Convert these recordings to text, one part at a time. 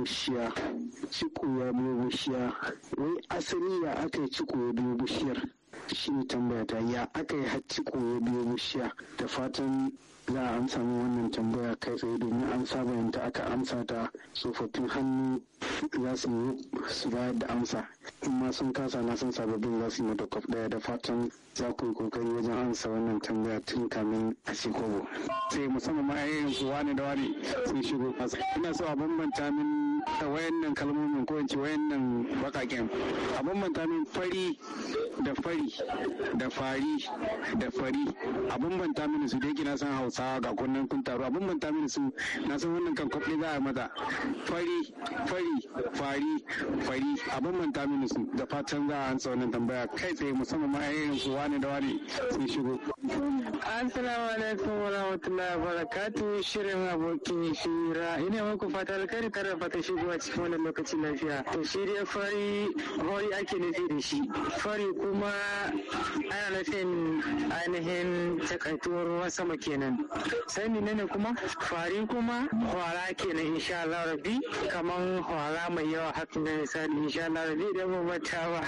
bishiya ciko ya biyo bishiya wai asali ya aka yi ciko ya biyo bishiyar shi ne tambaya ta ya aka yi har ciko ya biyo bishiya da fatan za a amsa min wannan tambaya kai tsaye domin an saba yanta aka amsa ta tsofaffin hannu za su yi su bayar da amsa in ma sun kasa na san sababbin za su yi mata kwaf daya da fatan za ku yi kokari wajen amsa wannan tambaya tun kamin a kobo sai musamman ma ayyayin su wani da wani sun shigo ina so a bambanta min da wayannan kalmomin ko in ce wayannan bakaken a bambanta min fari da fari da fari da fari a bambanta mini su dai na san hausawa ga kunnen kun taru a bambanta mini su na san wannan kan kwafi za a mata fari fari fari fari a bambanta mini su da fatan za a ansa wannan tambaya kai tsaye musamman ma ayyayin su wani da wani sun shigo. Assalamu alaikum wa rahmatullahi wa barakatuh shirin abokin shira ina muku fata alkhairi tare fata shigowa cikin wannan lokaci lafiya to shi dai fari hori ake nufi da shi fari kuma ana nufin ainihin takaituwar ruwan sama kenan sai menene kuma fari kuma hwara kenan insha Allah rabbi kaman hwara mai yawa hakan da misali insha Allah rabbi idan ba mata ba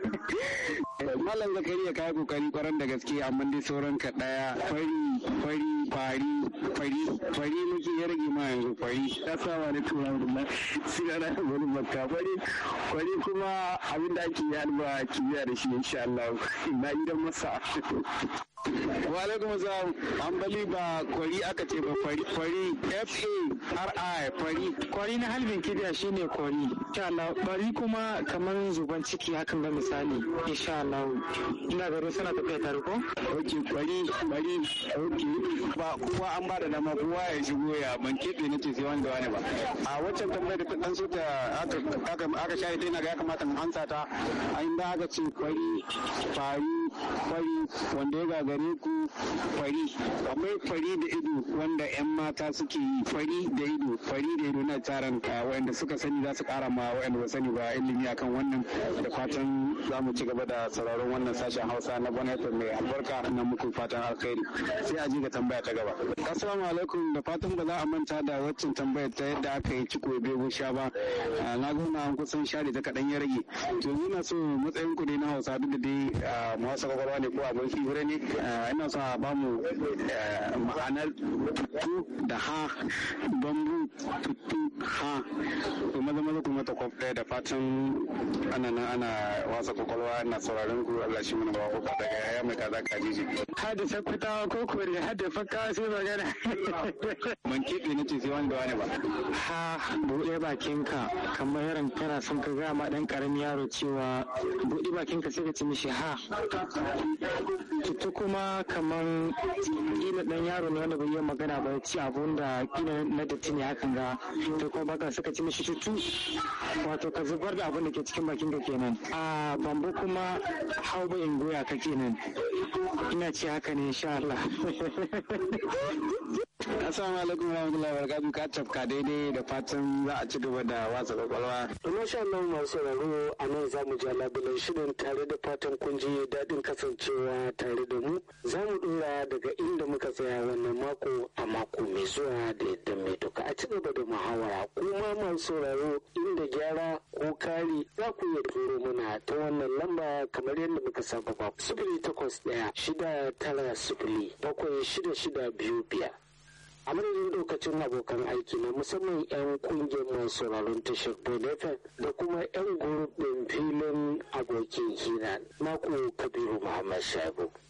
Malam Zakariya kai kokari kwaran da gaske amma dai sauran ka daya fari fari fari fari fari muke ya rage ma yanzu fari assalamu alaikum warahmatullahi sigara da wani makka fari fari kuma abin da ake yi kimiyya da shi insha Allah na idan masa wa alaikum salam ambali ba kwari aka ce ba fari fari f a r i fari kwari na halbin kibiya shine kwari insha Allah bari kuma kamar zuban ciki hakan ga misali insha Allah ina ga suna tafiya tare ko ok kwari kwari ok ba kuma an ba da dama kowa ya shigo ya ban keɓe na ce sai wani da wani ba a waccan tambayar da ta dan so ta aka aka share ta yana ga ya kamata mu ansa ta a inda aka ce kwari fari fari wanda ya gagare ku fari akwai fari da ido wanda 'yan mata suke yi fari da ido fari da ido na tsaran wanda suka sani za su kara ma wanda ba sani ba ilimi akan wannan da fatan za mu ci gaba da sauraron wannan sashen hausa na gwamnati mai albarka na muku fatan alkhairi sai a ji ga tambaya ta gaba assalamu alaikum da fatan ba za a manta da waccan tambayar ta yadda aka yi ciko bego sha ba na gona an kusan share ta kaɗan ya rage to ina so matsayin ku dai na hausa duk da dai mawasa kwakwalwa ne ko abin hira ne ina so a bamu ma'anar tuttu da ha bambu tuttu ha to maza maza kuma ta kwaf ɗaya da fatan ana nan ana wasa kwakwalwa na sauraron ku Allah shi mana bawa kuka daga yaya mai kaza kajiji. Hada sakwatawa ko kore hada fakka sai magana. Man keɓe na ce sai wani da wani ba. Ha buɗe bakinka kamar yaron kana son ka gaya ma ɗan ƙaramin yaro cewa buɗe bakinka sai ka ci mishi ha. Tutu kuma kamar kila ɗan yaro ne wanda bai yi magana ba ci abun da kila na datti ne hakan ga to kuma baka suka ci mishi tutu wato ka zubar da abun da ke cikin bakinka kenan. A bambu kuma hau ba in goya ka kenan. Ina ce haka ne insha Allah. Assalamu alaikum warahmatullahi wabarakatuh ka tafka daidai da fatan za a ci gaba da watsa kwakwalwa. Masha Allah masu sauraro a nan za mu ja labulan shirin tare da fatan kun ji daɗin kasancewa tare da mu. Za mu ɗora daga inda muka tsaya wannan mako a mako mai zuwa da yadda mai doka a ci gaba da muhawara. Kuma masu sauraro inda gyara ko kari za ku iya turo mana ta wannan lamba kamar yadda muka saba ba. Sifili takwas ɗaya shida tara sifili bakwai shida shida biyu biyar. a madadin lokacin abokan aiki na musamman 'yan kungiyar masu sauraron tashar bonefen da kuma 'yan gurbin filin abokin hira naku kabiru muhammad shabu